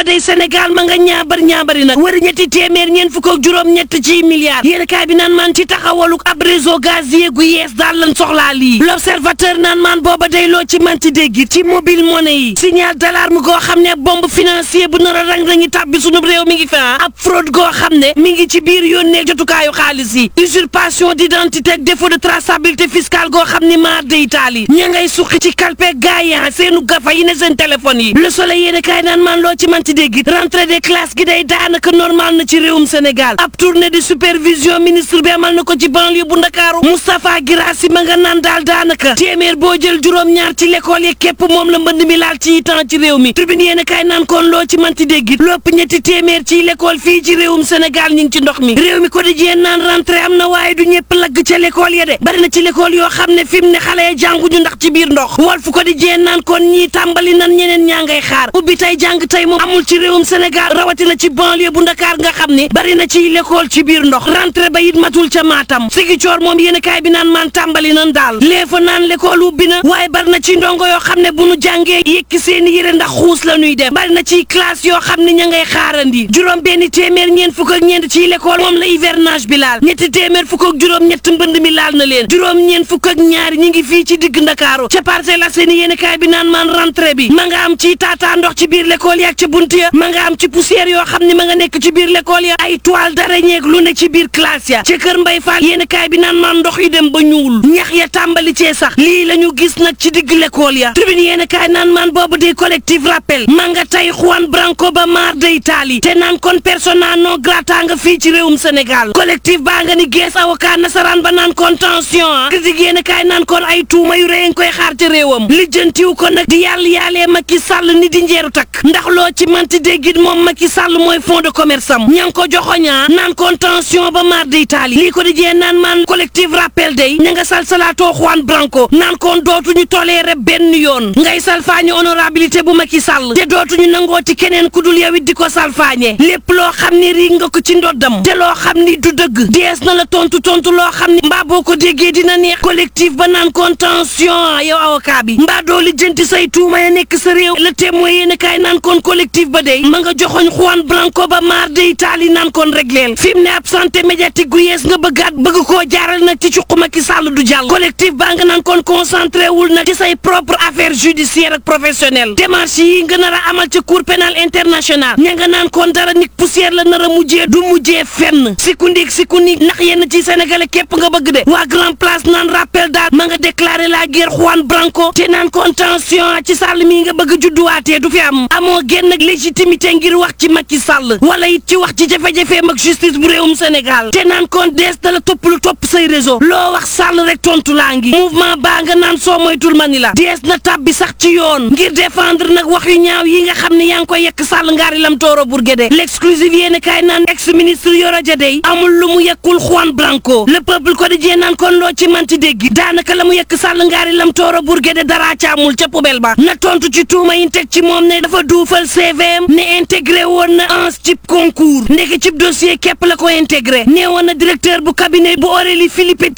day Sénégal ma nga ñaabar ñaabari nag war ñetti téeméer ñeent fukk ak juróom ñett ci milliards yéen kaay bi naan maan ci taxawaluk ab réseau gazier gu yees daal lan soxlaa lii l'observateur naan maan booba day loo ci manti dégg ci mobile money yi signal d'alarme goo xam ne bombe financier bu nar a rang-rangi tàbbi sunu réew mi ngi fi ab fraude goo xam ne mi ngi ci biir yónnee jotukaayu xaalis yi usurpation d'identité ak défaut de traçabilité fiscale goo xam ni maar de Italie ña ngay suqi ci kalpe gaayan seenu gafa yi ne seen téléphone yi le soleil yéene kaay naan maan loo ci manti dégg rentrée des classes gi day daanaka normal na ci réewum Sénégal ab tournée de supervision ministre bi amal na ko ci banlieue bu Ndakaaru Moustapha Guirassy ma nga naan daal daanaka téeméer boo jël juróom-ñaar ci l'école yi képp moom la mbënd mi laal ci temps ci réew mi tribune yéen kaay naan kon loo ci manti dégg lopp ñetti téeméer ci l'école fii ci réewum Sénégal ñu ngi ci ndox mi réew mi quotidien naan rentrée am na waaye du ñëpp lagg ca l'école ya de bari na ci l'école yoo xam ne fi mu ne xale ya jànguñu ndax ci biir ndox Walf quotidien naan kon ñii tàmbali nan ñeneen ñaa ngay xaar ubbi tey jàng tey moom amul ci réewum Sénégal rawatina ci banlieue bu Ndakaar nga xam ne bari na ci l'école ci biir ndox rentrée ba it matul ca Matam Ziguinchor moom yéen kaay bi naan maan tàmbali nan daal lee fa naan l'école ubbi na waaye bari na ci ndongo yoo xam ne bu nu jàngee yëkki seeni yére ndax xuus la ñuy dem bari na ci classe yoo xam ne ña ngay xaarandi juróom benn téeméer ñeent fukk ak ñeent ci l'école moom la hivernage bi laal ñetti téeméer fukk ak juróom ñett mbënd mi laal na leen juróom ñeent fukk ak ñaari ñi ngi fii ci digg Ndakaaru ca Parcelles Assainies yéen kaay bi naan maan rentrée bi ma nga am ci taataa ndox ci biir l'école ya ak ca bunt ya ma nga am ci poussière yoo xam ne ma nga nekk ci biir l'école ya ay toile d'araignée lu ne ci biir classe ya ca kër Mbay Fall yéen kaay bi naan maan ndox yi dem ba ñuul ñax ya tàmbali cee sax lii la ñu gis nag ci digg l'école ya tribune yéen kaay naan maan boobu di collectif rappel ma nga tey Juan Branco ba maar de Italie te naan kon persona non grata nga fii ci réewum Sénégal collectif baa nga ni gees avocat nasaraan ba naan kon tension ah critique yéen kaay naan kon ay tuuma yu rëy nga koy xaar ci réewam lijjantiw ko nag di yàlla yaalee Macky Sall ni di njeeru takk ndax loo ci manti déggit moom Macky Sall mooy fond de commerce am ña ngi ko joxoñaa naan kon tension ba maar de Italie lii ko di jee naan maan collectif rappel day ña nga sal salaatoo Juan Branco naan kon dootuñu toléré benn yoon ngay salfaañe honorabilité bu Macky Sall te dootuñu nangooti keneen ku dul yow it di ko salfaañe lépp loo xam ni rii nga ko ci ndoddam te loo xam ni du dëgg dees na la tontu tontu loo xam ni mbaa boo ko déggee dina neex collectif ba naan kon tension yow avocat bi mbaa doo lijjanti say tuuma ya nekk sa réew le témoin yéen kaay naan kon collectif ba day ma nga joxoñ Juan Branco ba maar de Italie naan kon régleel fi mu ne ab santé médiatique gu yees nga bëggaat bëgg koo jaaral nag ci cuq Macky Sall du jàll collectif baa nga naan kon concentré wul nag ci say propre affaire judiciaire ak professionnelle démarche yi nga nar a amal ci cour pénal international ña nga naan kon dara nit poussière la nar a mujjee du mujjee fenn sikundik sikundik ndax yenn ci sénégalais képp nga bëgg de waa grand place naan rappel daal ma nga déclaré la guerre Juan Branco te naan kon tension ci Sall mi nga bëgg judduwaatee du fi am amoo genn ak légitimité ngir wax ci Macky Sall wala it ci wax ci jafe-jafeem ak justice bu réewum Sénégal te naan kon dees da la topp lu topp say réseau loo wax Sall rek tontu laa ngi mouvement baa nga naan soo moytul mani la dees na tàbbi sax ci yoon ngir défendre nag wax yu ñaaw yi nga xam ne yaa ngi koy yekk Sall ngaari lam tooro Bourguédé l'exclusive yéen kaay naan ex ministre Yoro Dia dey amul lu mu yekkul Juan Branco le peuple quotidien naan kon loo ci manti dégg daanaka la mu yekk Sall ngaari lam tooro Bourguédé dara ca amul ca poubelle ba na tontu ci tuuma yi teg ci moom ne dafa duufal CVM ne intégré woon na ans cib concours ndeke cib dossier képp la ko intégré nee woon na directeur bu cabinet bu Aurélie Philippe